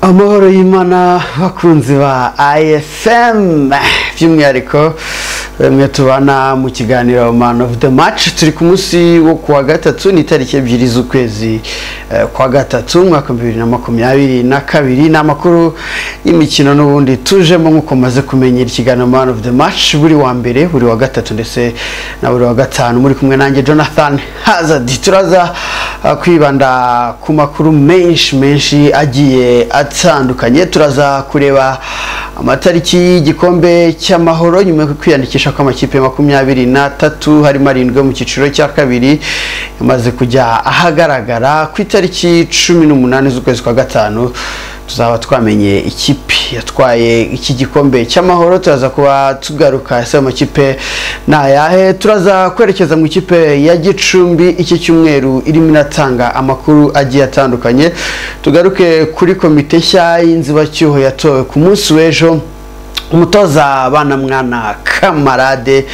amahoro y'imana bakunzi ba IFM by'umwihariko bamwe tubana mu kiganiro man of the match turi ku munsi wo kuwa gatatu ni itariki ebyiri z'ukwezi eh, kwa gatatu umwaka bibiri na makumyabiri na kabiri ni amakuru y'imikino n'ubundi tujemo nk'uko maze kumenyera ikiganiro man of the match buri wa mbere buri wa gatatu ndetse na buri wa gatanu muri kumwe nanjye jonathan hazard turaza ah, kwibanda ku makuru menshi menshi agiye atandukanye turaza kureba amatariki y'igikombe cy'amahoro nyuma yo kwiyandikisha kw'amakipe makumyabiri n'atatu harimo arindwi yo mu cyiciro cya kabiri yamaze kujya ahagaragara ku itariki cumi n'umunani z'ukwezi kwa gatanu tuzaba twamenye ikipe yatwaye iki gikombe cy'amahoro turaza kuba tugaruka ese ayo makipe ni ayahe turaza kwerekeza mu ikipe ya gicumbi iki cyumweru irimo inatanga amakuru agiye atandukanye tugaruke kuri komite nshya y'inzibacyuho yatowe ku munsi w'ejo umutoza mwana kamarade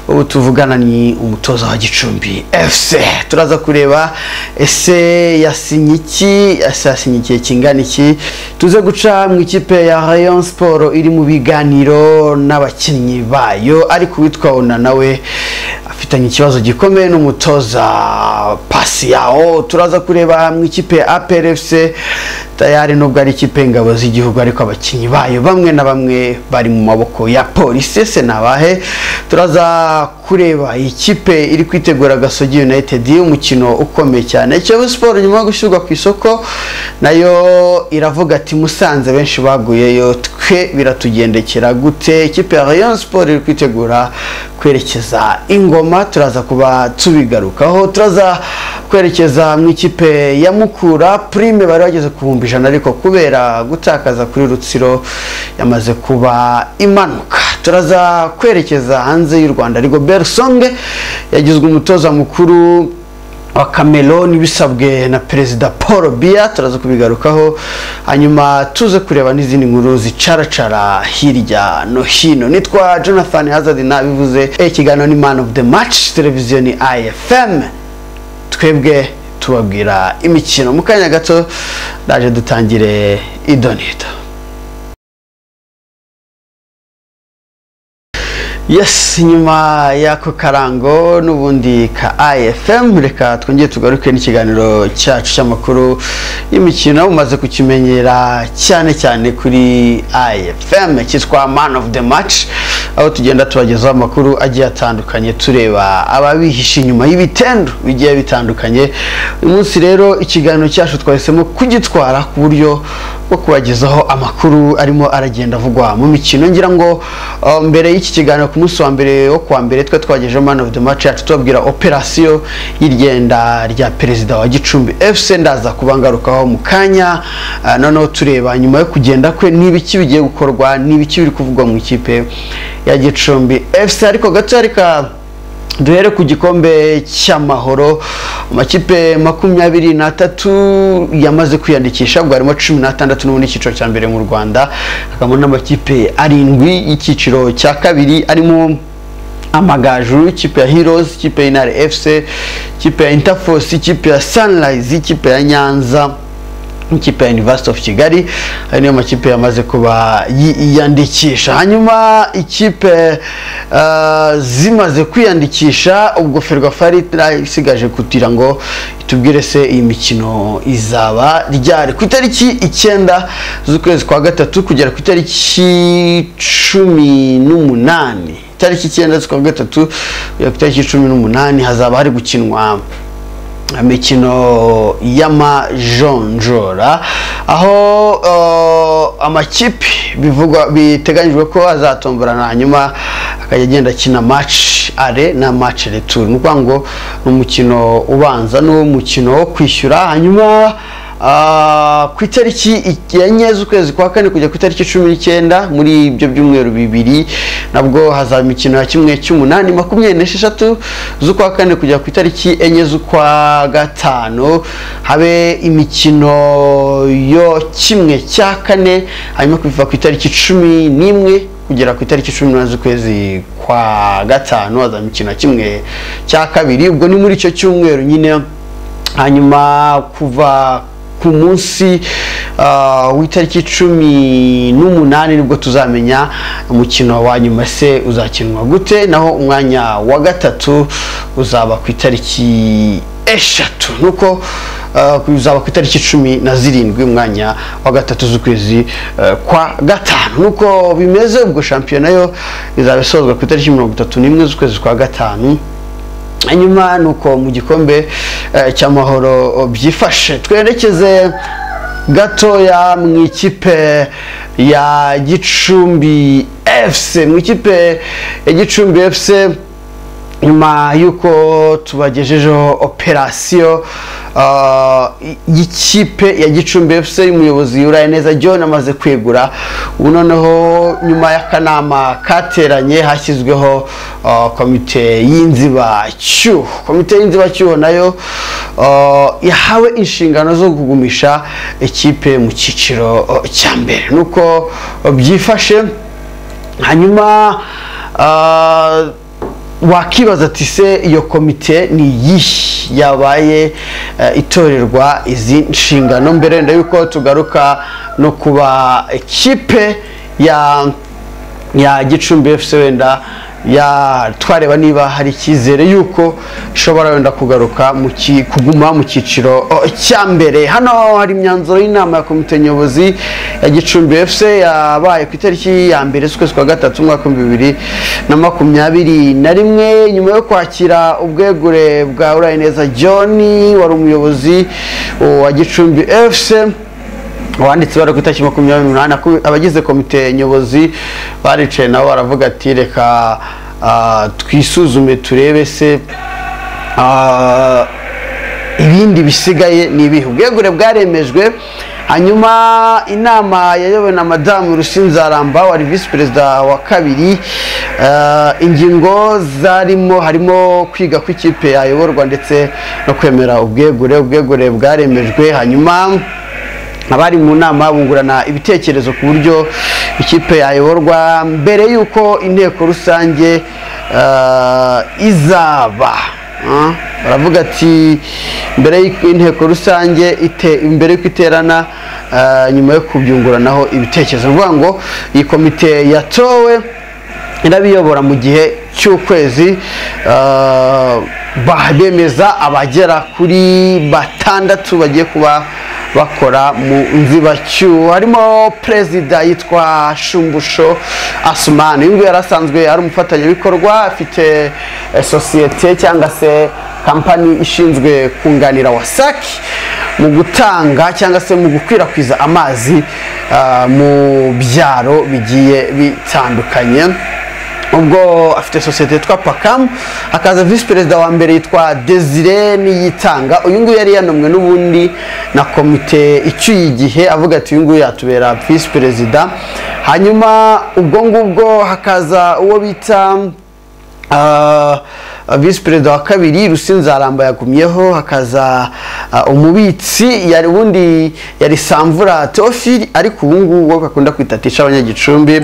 ubu tuvugana ni umutoza wa gicumbi fc turaza kureba ese yasinye iki ese yasinye igihe kingana iki tuze guca mu ikipe ya rayon siporo iri mu biganiro n'abakinnyi bayo ariko uwitwa ona nawe afitanye ikibazo gikomeye n'umutoza pasi yawo turaza kureba mu ikipe ya aperefuse tayari nubwo ari ikipe y'ingabo z'igihugu ariko abakinnyi bayo bamwe na bamwe bari mu maboko ya polisi ese nabahe turaza kureba ikipe iri kwitegura gasogi united umukino ukomeye cyane kiyovu siporo nyuma yo gushyirwa ku isoko nayo iravuga ati musanze benshi baguyeyo twe biratugendekera gute ikipe ya rayon siporo iri kwitegura kwerekeza ingoma turaza kuba tubigarukaho turaza kwerekeza mu ikipe ya mukura prime bari bageze ku bihumbi ijana ariko kubera gutakaza kuri rutsiro yamaze kuba imanuka turaza kwerekeza hanze y'u rwanda ariko bersonge yagizwe umutoza mukuru wa cameroon bisabwe na perezida paul biya turaza kubigarukaho hanyuma tuze kureba n'izindi nkuru zicaracara hirya no hino nitwa jonathan hazard nabivuze ikiganiro ni man of the match televiziyo ni ifm twebwe tubabwira imikino mu kanya gato ndaje dutangire idonito yes nyuma y'ako karango n'ubundi ka ifm reka twongere tugaruke n'ikiganiro cyacu cy'amakuru y'imikino mumaze kukimenyera cyane cyane kuri ifm cyitwa man of the match aho tugenda tubagezaho amakuru agiye atandukanye tureba ababihishe inyuma y'ibitendu bigiye bitandukanye uyu munsi rero ikiganiro cyacu twahisemo kugitwara ku buryo bwo kubagezaho amakuru arimo aragenda avugwa mu mikino ngira ngo uh, mbere y'iki kiganiro ku munsi wa mbere wo kuwa mbere twe twagejeho man of the match yacu tubabwira operasiyo y'irgenda rya perezida wa gicumbi fc ndaza kubangarukaho mu kanya uh, noneho tureba nyuma yo kugenda kwe n'ibiki bigiye gukorwa n'ibiki biri kuvugwa mu ikipe ya gicumbi fc ariko gato reka duhere ku gikombe cy'amahoro amakipe makumyabiri n'atatu yamaze kwiyandikisha ubwo harimo cumi n'atandatu n'ubundi icyiciro cya mbere mu rwanda hakabamo n'amakipe arindwi y'icyiciro cya kabiri arimo amagaju ikipe ya heroes ikipe ya intare fc ikipe ya interforce ikipe ya sunrise ikipe ya nyanza ikipe ya university of kigali ayo niyo makipe yamaze kuba yiyandikisha hanyuma ikipe uh, zimaze kwiyandikisha ubwo ferwafari isigaje kugira ngo itubwire se iyi mikino izaba ryari ku itariki icyenda z'ukwezi kwa gatatu kugera ku itariki cumi n'umunani itariki icyenda z'ukwa gatatu kugera ku itariki cumi n'umunani hazaba hari gukinwa imikino y'amajonjora aho uh, amakipe bivugwa biteganyijwe ko azatomborana hanyuma akajya agenda akina match are na match retour ni ukuvuga ngo ni umukino ubanza n'uwo mukino wo kwishyura hanyuma ku itariki enye z'ukwezi kwa kane kujya ku itariki cumi n'icyenda muri ibyo byumweru bibiri nabwo hazaba imikino ya kimwe cy'umunani makumyabiri n'esheshatu z'ukwa kane kujya ku itariki enye z'ukwa gatanu habe imikino yo kimwe cya kane hanyuma kuva ku itariki cumi n'imwe kugera ku itariki cumi n'umunani z'ukwezi kwa gatanu hazaba imikino ya kimwe cya kabiri ubwo ni muri icyo cyumweru nyine hanyuma kuva ku ku munsi ah, w'itariki cumi n'umunani nibwo tuzamenya umukino wa nyuma se uzakinwa gute naho umwanya wa gatatu uzaba ku itariki eshatu nuko ah, uzaba ku itariki cumi na zirindwi umwanya wa gatatu z'ukwezi eh, kwa gatanu nuko bimeze ubwo shampiyona yo izaba isozwa ku itariki mirongo itatu n'imwe z'ukwezi kwa gatanu hanyuma ni uko mu gikombe eh, cy'amahoro byifashe twerekeze gatoya mu ikipe ya gicumbi fc mu ikipe ya gicumbi fc nyuma y'uko tubagejejeho operasiyo ah, y'ikipe ya gicumbi fc y'umuyobozi uraye neza john amaze kwegura ubu noneho nyuma y'akanama kateranye hashyizweho ah, komite y'inzibacyuho komite y'inzibacyuho nayo ah, yahawe inshingano zo kugumisha ikipe mu cyiciro ah, cya mbere nuko ah, byifashe hanyuma ah, wakibaza ati se iyo komite ni iyihe yabaye eh, itorerwa izi nshingano mbere wenda yuko tugaruka no kuba ikipe ya ya gicumbi fc wenda ya twareba niba hari icyizere yuko ishobora wenda kugaruka mu ki- kuguma mu cyiciro oh, cya mbere hano hari imyanzuro y'inama ya komite nyobozi ya gicumbi fc yabaye ku itariki ya mbere z'ukwezi kwa gatatu umwaka w'ibihumbi bibiri na makumyabiri na rimwe nyuma yo kwakira ubwegure bwa urayineza john wari umuyobozi oh, wa gicumbi fc wanditse bari ku itariki makumyabiri n'umunani aku- abagize komite nyobozi baricaye nabo baravuga ati reka ah, twisuzume turebe se ah, ibindi bisigaye ni ibihe ubwegure bwaremejwe hanyuma inama yayobowe na madamu rusinzaramba wari visi perezida wa kabiri eh, ingingo zarimo harimo kwiga ku ikipe yayoborwa ndetse no kwemera ubwegure ubwegure bwaremejwe hanyuma abari mu nama bungurana ibitekerezo ku buryo ikipe yayoborwa mbere y'uko inteko rusange eh, izaba Ah, baravuga ati mbere y'uko inteko rusange ite- mbere y'uko iterana eh, nyuma yo kubyunguranaho ibitekerezo ni ukuvuga ngo iyi komite yatowe irabiyobora mu gihe cy'ukwezi eh, ba- bemeza abagera kuri batandatu bagiye kuba bakora mu nzibacyuho harimo perezida yitwa shumbusho asumani uyu nguyu yari asanzwe ari umufatanyabikorwa afite eh, sosiyete cyangwa se kampani ishinzwe kunganira wasaki mu gutanga cyangwa se mu gukwirakwiza amazi ah, mu byaro bigiye bitandukanye ubwo afite sosiyete yitwa pakamu hakaza visi perezida wa mbere yitwa desire niyitanga uyu nguyu yari yanomwe n'ubundi na komite icyuye igihe avuga ati uyu nguyu yatubera visi perezida hanyuma ubwo ngubwo hakaza uwo bita ah, visi perezida wa kabiri rusinzaramba yagumyeho hakaza ah, umubitsi yari ubundi yari samvura teofili ariko ubu ngubu uwo bakunda kwita tisha abanyagicumbi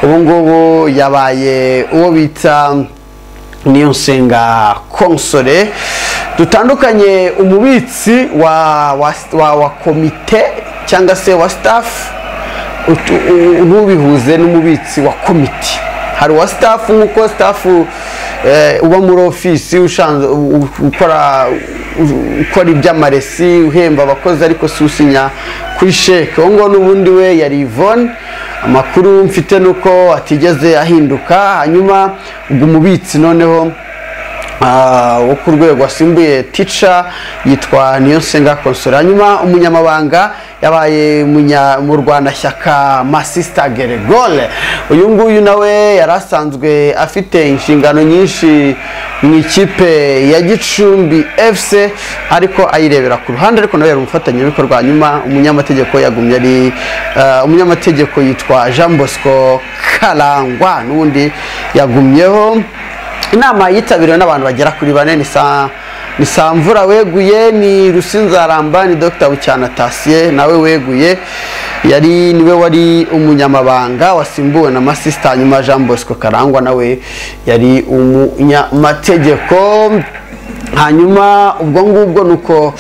ubu ngubu yabaye uwo bita niyo nsenga konsore dutandukanye umubitsi wa, wa, wa, wa komite cyangwa se wa staff utu- u- ntubihuze n'umubitsi wa komite hari uwa staff nk'uko staff eh, uba muri ofisi ushanzwe u- u- ukora u- ukora iby'amaresi uhemba abakozi ariko si usinya kuri sheke uwo nguwo n'ubundi we yari Yvonne amakuru mfite ni uko atigeze ahinduka hanyuma ubwo umubitsi noneho ah, wo ku rwego wasimbuye tica yitwa niyonsenga konsora hanyuma umunyamabanga yabaye umunya- mu rwanashyaka masista geregore uyu nguyu nawe yari asanzwe afite inshingano nyinshi mu ikipe ya gicumbi fc ariko ayirebera ku ruhande ariko nawe yari umufatanyabikorwa hanyuma umunyamategeko yagumye ari ah, umunyamategeko yitwa jean bosco karangwa n'ubundi yagumyeho inama yitabiriwe n'abantu bagera kuri bane ni sa ni samvura weguye ni rusinzaramba ni dr bucyana tasiye nawe weguye yari niwe wari umunyamabanga wasimbuwe na masisita hanyuma jean bosco karangwa nawe yari umunyamategeko hanyuma ubwo ngubwo ni uko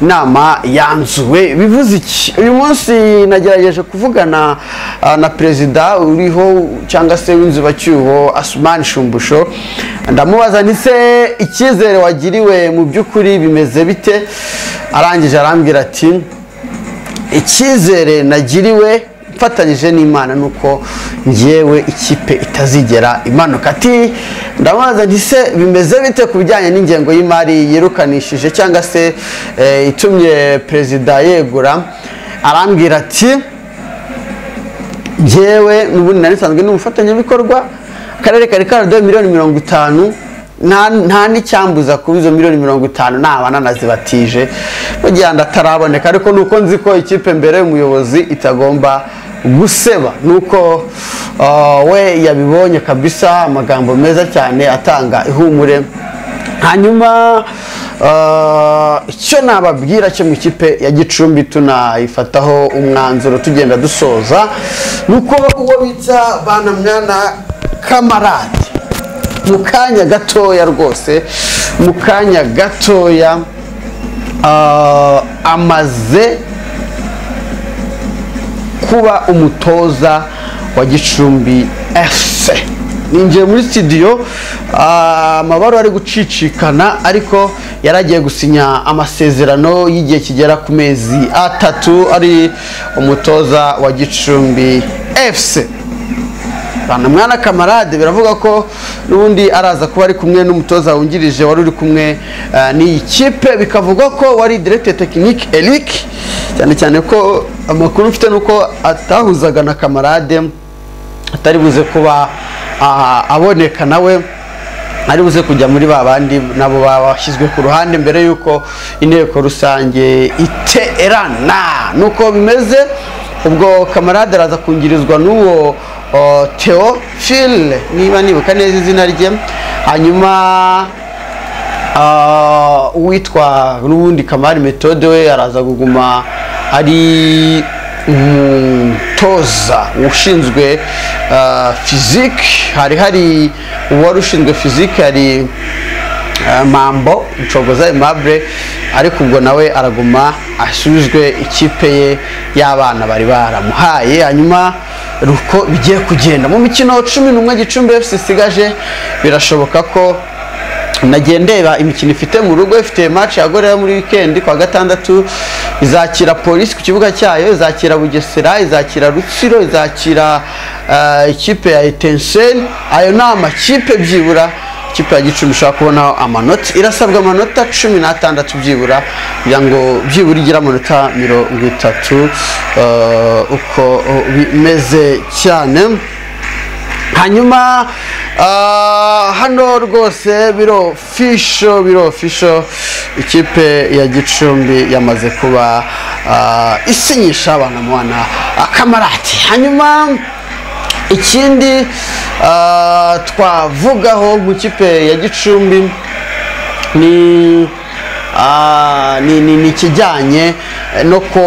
inama yanzuwe bivuze iki uyu munsi nagerageje kuvugana ah, na perezida uriho cyangwa se w'inzubacyuho asumani shumbusho ndamubaza ndetse icyizere wagiriwe mu by'ukuri bimeze bite arangije arambwira ati icyizere nagiriwe mfatanyije n'imana ni uko ngewe ikipe itazigera imanuka ati ndamubaza nti se bimeze bite ku bijyanye n'ingengo y'imari yirukanishije cyangwa se eh, itumye perezida yegura arambwira ati ngewe n'ubundi nari nsanzwe n'umufatanyabikorwa akarere kari karaduhaye miliyoni mirongo itanu nta nta n'icyambuza kuba izo miliyoni mirongo itanu naba nanazibatije mu gihe yandi ataraboneka ariko nuko nzi ko ikipe mbere y'umuyobozi itagomba guseba nuko uh, we yabibonye kabisa amagambo meza cyane atanga ihumure hanyuma ah, icyo nababwira cyo mu ikipe ya gicumbi tunayifataho umwanzuro tugenda dusoza ni uko uwo bita banamwana kamarade mu kanya gatoya rwose mu kanya gatoya ah, amaze kuba umutoza wa gicumbi fc ninjiye muri studio ah, amabaruwa ari gucicikana ariko yari agiye gusinya amasezerano y'igihe kigera ku mezi atatu ari umutoza wa gicumbi fc mwana kamarade biravuga ko n'ubundi araza kuba ari kumwe n'umutoza wungirije wari uri kumwe eh, n'iyi kipe bikavugwa ko wari direkite tekinike eric cyane cyane ko amakuru mfite ni uko atahuzaga na kamarade atari buze kuba ah, aboneka nawe ari buze kujya muri ba bandi nabo bashyizwe ku ruhande mbere y'uko inteko rusange iterana nuko bimeze ubwo kamarade araza kungirizwa n'uwo o, Theophile niba nibuka neza izina rye hanyuma ah, uwitwa n'ubundi kamari metode we araza kuguma ari umutoza ushinzwe ah, fizike hari hari uwari ushinzwe fizike hari ah, mambo inshoboza aimable ariko ubwo nawe araguma ashinzwe ikipe ye y'abana bari baramuhaye hanyuma uko bigiye kugenda mu mikino cumi n'umwe gicumbi fc isigaje birashoboka ko nagiye ndeba imikino ifite mu rugo ifite match ya gorera muri weekend kwa gatandatu izakira polisi ku kibuga cyayo izakira bugesera izakira rutsiro izakira eh, ikipe ya etenseni ayo ni amakipe byibura ikipe ya gicumbi ishobora kubonaho amanota irasabwa amanota cumi n'atandatu byibura kugira ngo byibura igire amanota mirongo itatu eh, uko eh, bimeze cyane hanyuma ah, hano rwose biro fisho biro fisho ikipe ya gicumbi yamaze kuba ah, isinyisha abana mwana akamarati hanyuma ikindi ah, twavugaho mu kipe ya gicumbi ni ah, ni ni- ni ikijyanye eh, no ko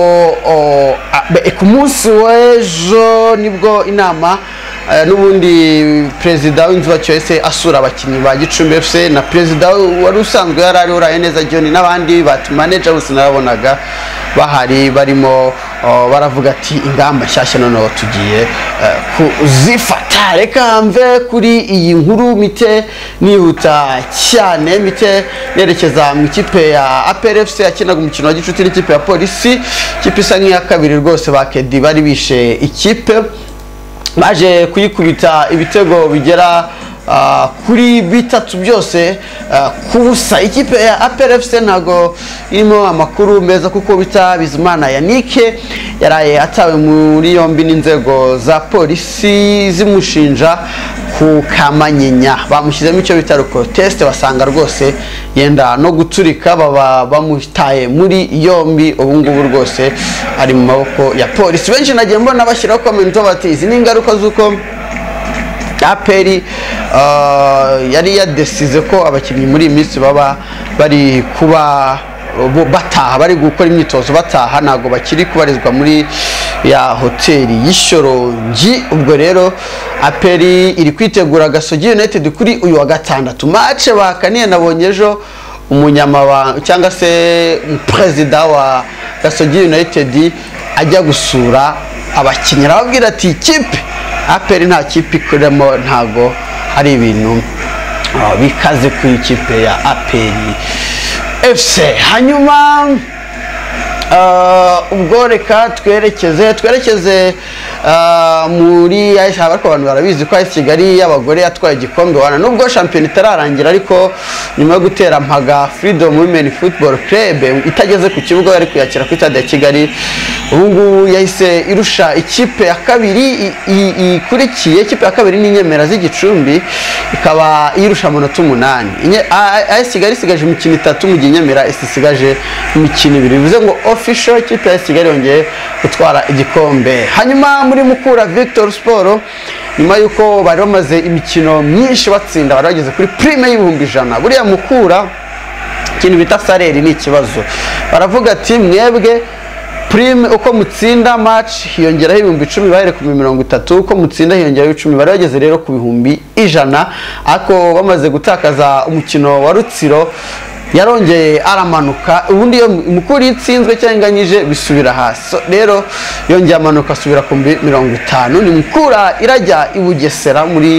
o, a- be- ku munsi w'ejo nibwo inama eh, n'ubundi perezida w'inzuba cyose asura abakinnyi ba gicumbi fc na perezida wari usanzwe yari ari uraye neza john n'abandi batumaneja bose narabonaga bahari barimo o, baravuga ati ingamba nshyashya noneho tugiye eh, kuzifata reka mve kuri iyi nkuru mite nihuta cyane mite nerekeza mu ikipe ya APR FC yakinaga umukino wa gicuti n'ikipe ya polisi ikipe isa nk'iya kabiri rwose bakedi bari bishe ikipe baje kuyikubita ibitego bigera ah, kuri bitatu byose ah, ku busa ikipe ya APR FC ntago irimo amakuru meza kuko bita Bizimana Yannick yaraye atawe muri yombi n'inzego za polisi zimushinja ku kamanyinya bamushyizemo icyo bita teste basanga rwose yenda no guturika baba bamutaye muri yombi ubu ngubu rwose ari mu maboko ya polisi benshi nagiye mbona bashyiraho komenti bati izi ni ingaruka z'uko aperi uh, yari yadesize ko abakinnyi muri iyi minsi baba bari kuba bo- bataha bari gukora imyitozo bataha ntabwo bakiri kubarizwa muri ya hoteli y'ishorongi ubwo rero aperi iri kwitegura gasogi united kuri uyu wa gatandatu mace bakaniye nabonye ejo umunyamabanga cyangwa se perezida wa gasogi united ajya gusura abakinnyi arababwira ati ikipe aperi nta kipe ikoreramo ntago hari ibintu ah, bikaze ku ikipe ya aperi efuse hanyuma ah, ubwo reka twerekeze twerekeze ah, muri AS ariko abantu barabizi ko AS kigali y'abagore yatwaye igikombe wana nubwo shampiyona itararangira ariko nyuma yo gutera mpaga freedom women football club itageze ku kibuga yari kuyakira ku stade ya kigali ubu ngubu yahise irusha ikipe ya kabiri i- i- ikurikiye ikipe ya kabiri ni inyemera z'igicumbi ikaba irusha amanota umunani Inye- A- AS kigali isigaje imikino itatu mu gihe inyemera isigaje imikino ibiri bivuze ngo official ikipe ya AS kigali yongeye gutwara igikombe hanyuma muri mukura victor sport nyuma y'uko bari bamaze imikino myinshi batsinda bari bageze kuri prime y'ibihumbi ijana buriya mukura ikintu bita saleri ni ikibazo baravuga ati mwebwe prime uko mutsinda match hiyongeraho ibihumbi icumi bahere ku bihumbi mirongo itatu uko mutsinda hiyongeraho icumi bari bageze rero ku bihumbi ijana ariko bamaze gutakaza umukino wa rutsiro yarongeye aramanuka ubundi iyo mukuru iyo itsinzwe cyangwa inganyije bisubira hasi So, rero yongeye amanuka asubira ku bihumbi mirongo itanu ni mukura irajya i bugesera muri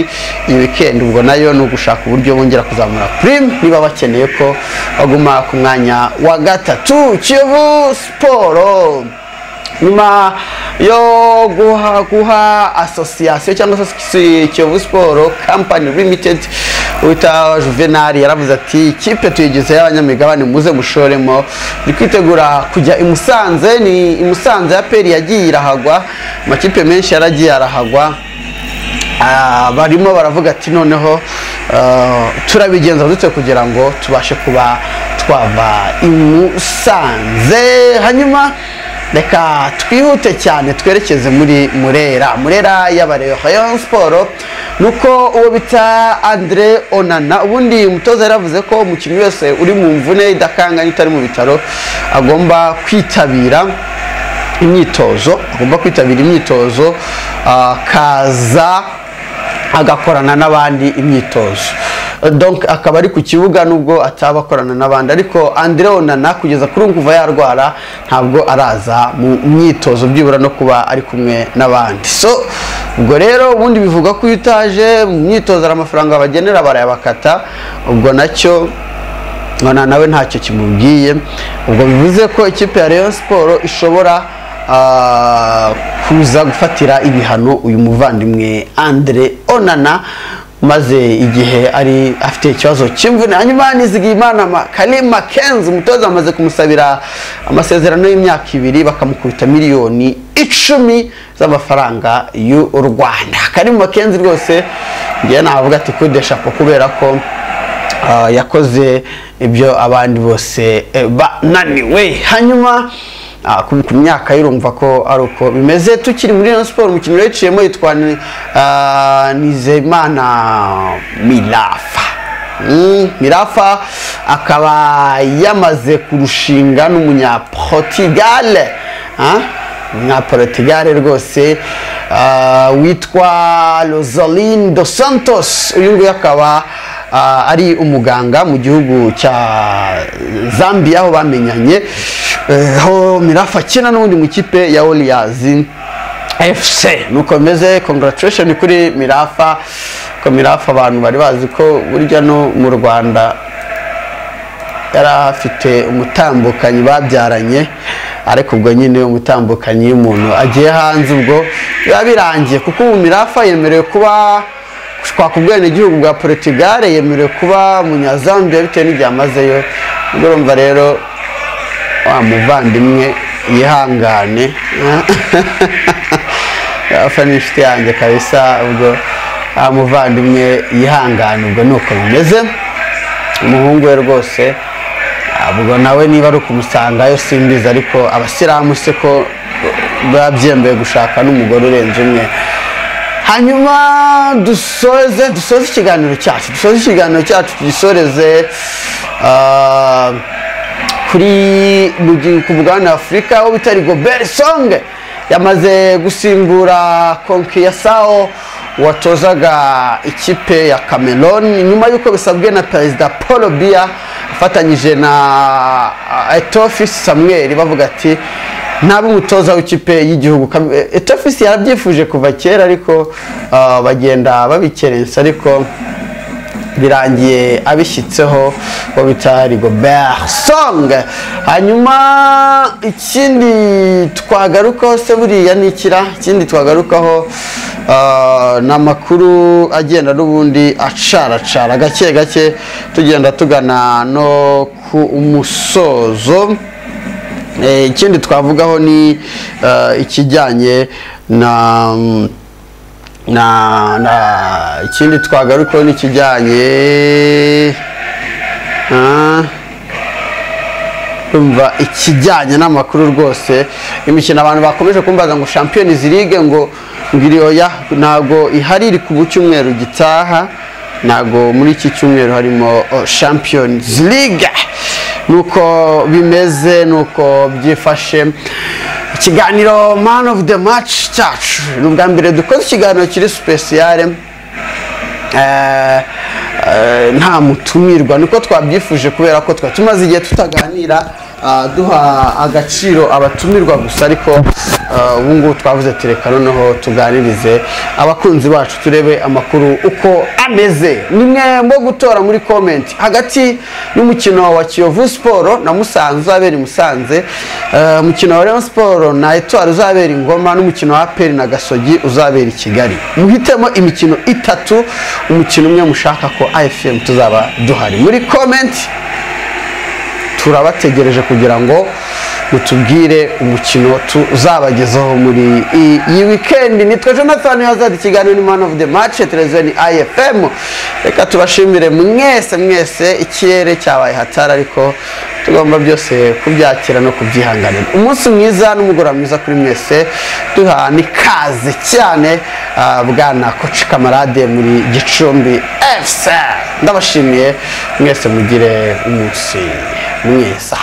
iyi weekend ubwo nayo ni ugushaka uburyo bongera kuzamura prime niba bakeneye ko baguma ku mwanya wa gatatu kiyovu siporo nyuma yo guha guha asosiyasiyo cyangwa se kiyovu siporo kampani limitedi wita juvenali yaravuze ati ikipe tuyigizeho abanyamigabane muze mushoremo ni kwitegura kujya i musanze ni i musanze ya peri yagiye irahagwa amakipe menshi yaragiye arahagwa Ah, barimo baravuga ati noneho ah, turabigenza dute kugira ngo tubashe kuba twava i musanze hanyuma reka twihute cyane twerekeze muri murera murera y'abareba rayon siporo ni uko uwo bita andre onana ubundi umutoza yaravuze ko umukinnyi wese uri mu mvune idakanganye utari mu bitaro agomba kwitabira imyitozo agomba kwitabira imyitozo akaza agakorana n'abandi imyitozo donc akaba ari ku kibuga nubwo ataba akorana n'abandi ariko Andre Onana kugeza kuri ubu kuva yarwara ntabwo araza mu myitozo byibura no kuba ari kumwe n'abandi so ubwo rero ubundi bivuga ko iyo utaje mu myitozo hari amafaranga bagenera barayabakata ubwo nacyo nona nawe ntacyo kimubwiye ubwo bivuze ko ikipe ya Rayon Sport ishobora ah, kuza gufatira ibihano uyu muvandimwe Andre Onana maze igihe ari afite ikibazo cy'imvune hanyuma Nizigiyimana Ma- Karim Kenzi umutoza amaze kumusabira amasezerano y'imyaka ibiri bakamukubita miliyoni icumi z'amafaranga y'u Rwanda Karim Kenzi rwose njye navuga ati kudesha ko kubera ko Ah, yakoze ibyo abandi bose eh, bananiwe hanyuma ah, ku ku myaka yurumva ko ari uko bimeze tukiri muri Rayon Sport umukinnyi waciyemo yitwa Ni- ah, Nizeyimana Mirafa Mm, Mirafa akaba yamaze kurushinga n'umunyaportugal umunyaportugal rwose ah, witwa Rosalyn dos Santos uyu nguyu akaba Ah, ari umuganga mu gihugu cya zambia aho bamenyanye Eh, aho mirafa akina n'ubundi mu ikipe ya warriors fc nuko meze congratulation kuri mirafa ko mirafa abantu bari bazi ko burya no mu rwanda yari afite umutambukanyi babyaranye ariko ubwo nyine umutambukanyi iyo umuntu agiye hanze ubwo biba birangiye kuko ubu mirafa yemerewe kuba twakubwene igihugu bwa Portugal yemerewe kuba munyazambiya bitewe n'igihe amazeyo ubwo urumva rero wa muvandimwe yihangane afa n'inshuti yanjye kabisa ubwo wa muvandimwe yihangane ubwo ni uko bimeze umuhungu we rwose ubwo nawe niba ari ukumusangayo simbizi ariko abasilamu se ko biba byemeye gushaka n'umugore urenze umwe hanyuma dusoze dusoze ikiganiro cyacu dusoze ikiganiro cyacu tugisoreze ah, kuri mu gi- ku mugabane w'afurika aho bitari gobert song yamaze gusimbura konki ya sawo watozaga ikipe ya cameroon nyuma y'uko bisabwe na perezida paul biya afatanyije na ah, etofi samuel bavuga ati ntabe umutoza w'ikipe y'igihugu Kam- eh, etofisi yarabyifuje kuva kera ariko ah, bagenda babikerensa ariko birangiye abishyitseho uwo bita rigobert song hanyuma ikindi twagarukaho se buriya ni ikira ikindi twagarukaho ah, ni amakuru agenda n'ubundi acaracara gake gake tugenda tugana no ku musozo Eh, ikindi twavugaho ni eh, ikijyanye na mm, na na ikindi twagarukaho ni ikijyanye Ah, kumva ikijyanye n'amakuru rwose imikino abantu bakomeje kumbaza ngo champions league ngo ngiriyoya ntabwo ihari iri kuba cyumweru gitaha ntabwo muri iki cyumweru harimo oh, champions league nuko bimeze nuko byifashe ikiganiro man of the match cyacu ni ubwa mbere dukoze ikiganiro kiri speciale eh, eh, nta mutumirwa niko twabyifuje kubera ko twari tumaze igihe tutaganira ah, duha agaciro abatumirwa gusa ariko ah, ubu ngubu twavuze ati reka noneho tuganirize abakunzi bacu turebe amakuru uko ameze nimwe mwo gutora muri komenti hagati y'umukino wa kiyovu siporo na musanze uzabera i musanze eh, umukino wa leon siporo na etwari uzabera i ngoma n'umukino wa aperi na gasogi uzabera i kigali muhitemo imikino itatu umukino umwe mushaka ko ifm tuzaba duhari muri komenti turabategereje kugira ngo mutubwire umukino tuzabagezaho muri iyi- iyi wikendi nitwe jonathan hazard ikiganiro ni man of the match televiziyo ni ifm reka tubashimire mwese mwese ikirere cyabaye hatari ariko tugomba byose kubyakira no kubyihanganira umunsi mwiza n'umugoroba mwiza kuri mwese duha nikaze cyane ah, bwana koci kamarade muri gicumbi fc ndabashimiye mwese mugire umunsi mwiza